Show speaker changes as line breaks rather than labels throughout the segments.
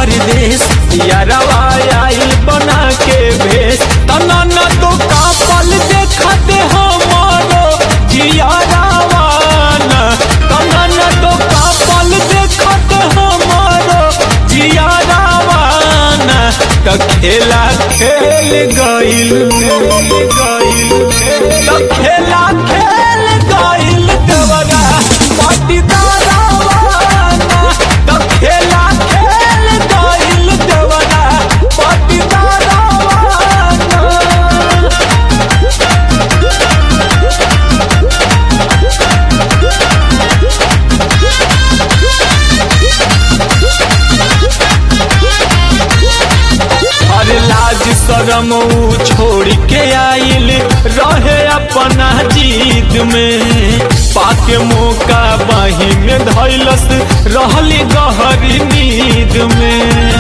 परदेश यारवा आइल बना के भेष तना न तो कापल देखते हमारो जियारावा न तना न तो कापल देखते हमारो जियारावा न त खेला खेल गइल त खेला खेल गइल देवरा पाटीदारावा त खेला खेल गइल देवरा पाटीदारावा हर लाज शरम ऊ छोड़ के आइल रहे अपना जीत में पाके मौका बाही में धैलस रहली गहरी नींद में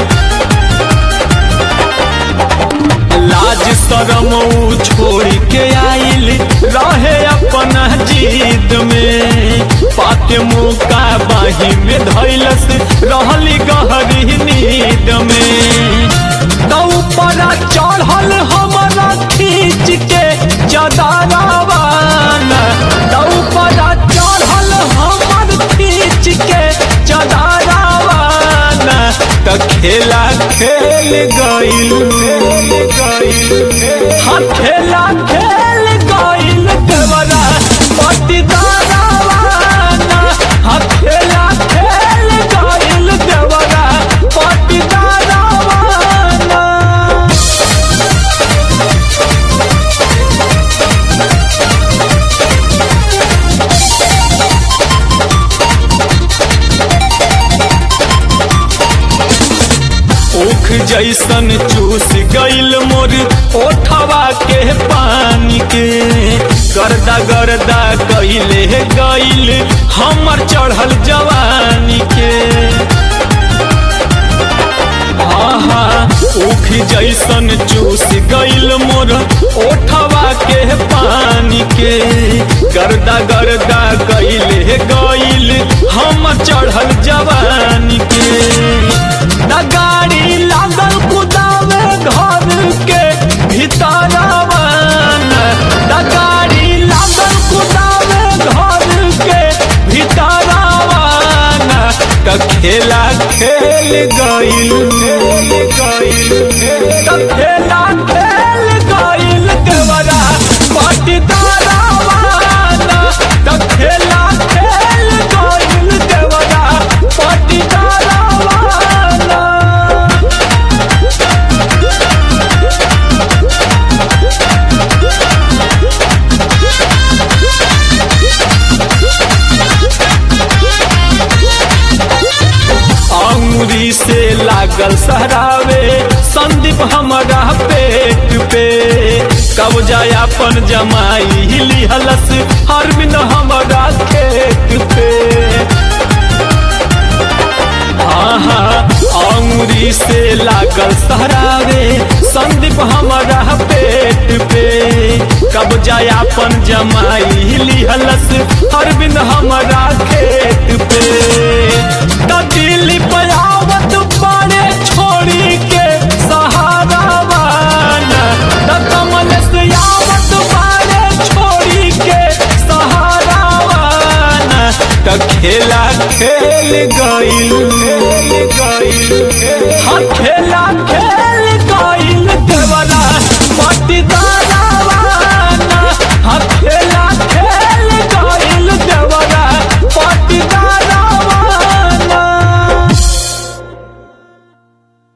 लाज शरम ऊ छोड़ के आइल रहे अपना जीत में पाके मौका बाही में धैलस रहली गहरी नींद में तो ऊपरा चढ़ल हमारा खींच के चदारावान तो ऊपरा चढ़ल हमर खींच के चदारावान तो खेला खेल गइल हाँ खेला खेल गइल देवरा पटीदारावान हाँ खेला खेल गइल देवरा पटीदारावान ऊख जैसन चूस गइल मोर ओठवा के पानी के गर्दा गर्दा कइले गइल हमर चढ़ल जवानी के आहा ऊख जैसन चूस गइल मोर ओठवा के पानी के गर्दा गर्दा कइले गइल हमर चढ़ल जवानी के ना गाड़ी लागल कुदावे घर के भीतरवन ना गाड़ी लागल कुदावे घर के भीतरवन त खेला खेल गइल त खेला खेल गइल देवरा पटीदारावन त खेला खेल गइल देवरा पटीदारावन अंगुरी से लागल सहरावे संदीप हमारा पेट पे कब जाय अपन जमाई लिहलस हरमिन हमारा खेत पे आहा अंगुरी से लागल सहरावे संदीप हमारा पेट पे कब जाय अपन जमाई लिहलस हरबिंद हमारा खेत पे त दिल्ली पयावत बड़े छोड़ी के सहारा वाना त कमल से आवत बड़े छोड़ी के सहारा वाना त खेला खेल गइल हाँ खेला खेल